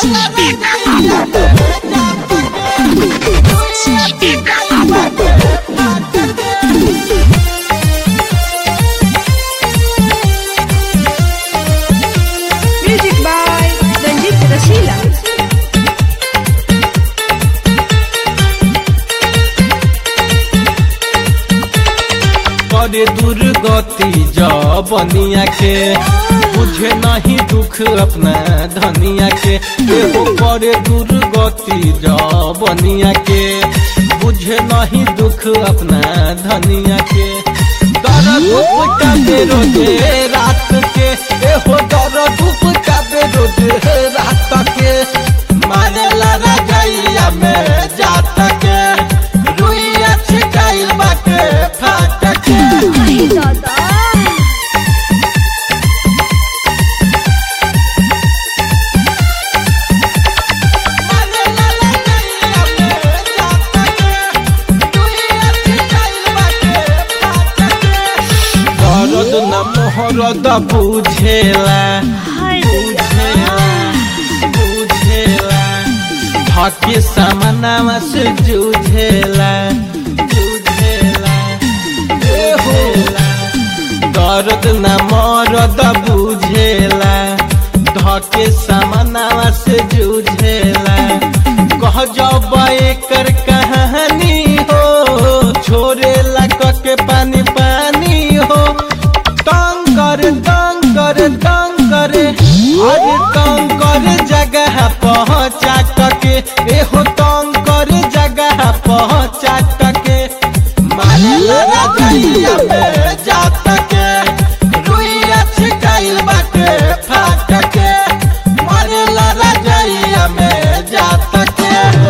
Music by Ranjit Rasila. करे दुर्गति जबनिया के बुझे नहीं दुख अपना धनिया के एगो करे दुर्गति जबनिया के बुझे नहीं दुख अपना धनिया के दर्द उपटाबे रोजे रात के एहो दर्द उपटाबे रोजे रात के मारेला रजैया में जात के रुइया छिटाइल बाटे फाट के Ay, दादा दर्द न मोहरद बुझेला बुझेला बुझेला धके सामनावा से जूझेला जूझेला जूझेला दर्द न मरद बुझेला धके सामनावा से जूझेला कह जब एकर कहानी हो छोड़ेला के पानी पानी हो तंग कर तंग कर तंग करे अरे तंग कर जगह पहुँचा टके एहो तंग कर जगह पहुँचा टके मारे लगा गैया में जा टके रुइया छिटाइल बाटे फाट के मारे लगा गैया में जा टके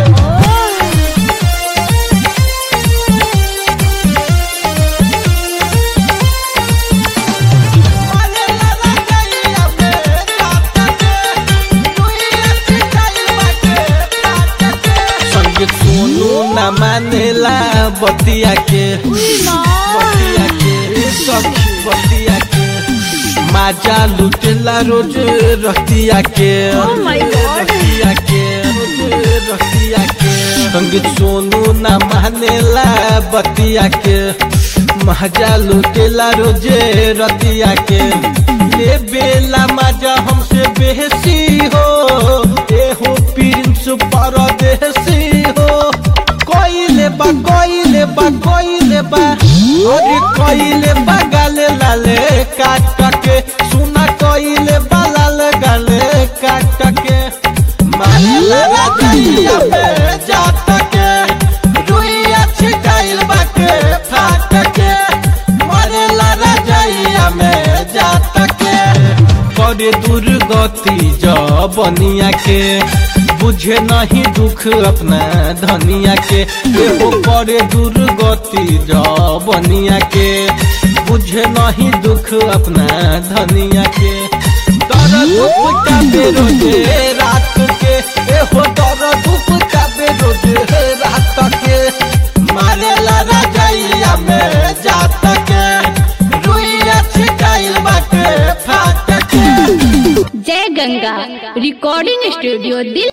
संग सोनू न मानेला बतिया के बतिया के सखी बतिया के माजा लुटेला रोज रतिया के Oh my God. रतिया के रोज रतिया के संग सोनू न मानेला बतिया के माजा लुटेला रोजे रतिया के ले बेला माजा हमसे बेहसी हो एहो प्रिंस परदेसी हो कोइले बा कोइले बा कोइले बा अरे कोइले बा गाले लाले काट के सुना कोइले बा लाल गाले काट के मारे लगा गैया पे जात के रुइया छिटाइल बाटे फाट के मारे लगा गैया में जात के करे दुर्गति जबनिया के बुझे नहीं दुख अपना धनिया के एहो करे दुर्गति जबनिया के बुझे नहीं दुख अपना धनिया के दर्द उपटाबे रोजे रात के एहो दर्द उपटाबे रोजे रात के मारे लगा गैया में जात के रुइया छिटाइल बाटे फाट के जय गंगा रिकॉर्डिंग स्टूडियो दिल